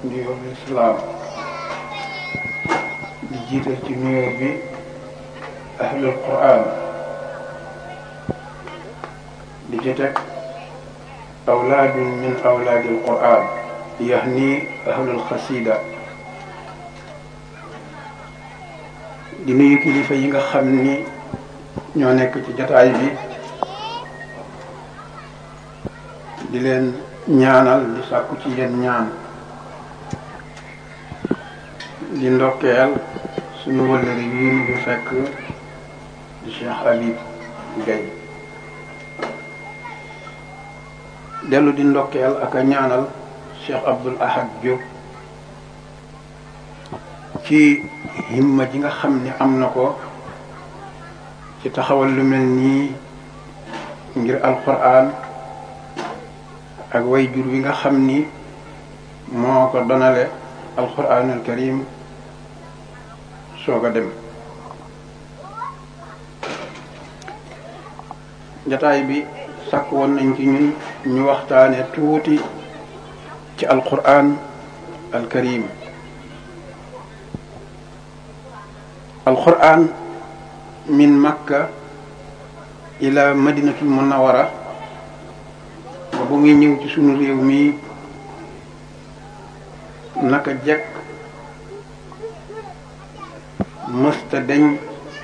nuyoo bi islaam di jiital ci nuyoo bi ahlul quran di ci teg awlaadun min awlaadil quran yahni ahlul xasida di nuyu kilifa yi nga xam ni ñoo nekk ci jataay bi di leen ñaanal di sàkku ci yéen ñaan di ndokkeel suñu wëllëri yi ñu fekk di Cheikh Habib Gaye dellu di ndokkeel ak a ñaanal Cheikh Abdoul Ahad Diop ci himma ji nga xam ni am na ko ci taxawal lu mel nii ngir alquran ak way jur wi nga xam ni moo ko donale alquranul karim soog a dem jataay bi sàkk woon nañ ci ñun ñu waxtaane tuuti ci alquran al karim alquran min makka ila madinatul munawara ba bu muy ñëw ci sunu réew mi naka jekk mësta deñ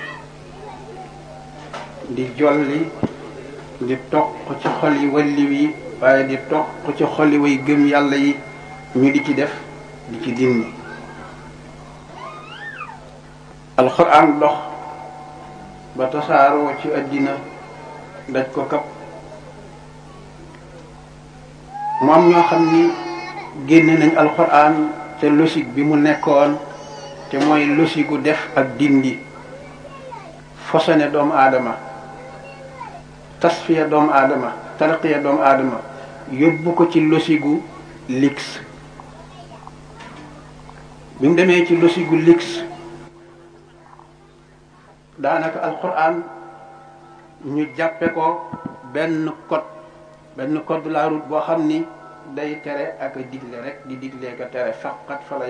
di jolli di toq ci xol yi walli wi waaye di toq ci xol yi way gëm yàlla yi ñu di ci def di ci dindi alxuraan dox ba tasaaroo ci àddina daj ko kap mu am ñoo xam ni génne nañ alxuraan te logique bi mu nekkoon te mooy logique gu def ak dindi fosone doomu aadama tasfiya doomu aadama tarqiya doomu aadama yóbbu ko ci logique gu lix bi mu demee ci logique gu lix daanaka alxuraan ñu jàppe ko benn code benn code de la route boo xam ni day tere ak a digle rek di digle ka tere faqat fa la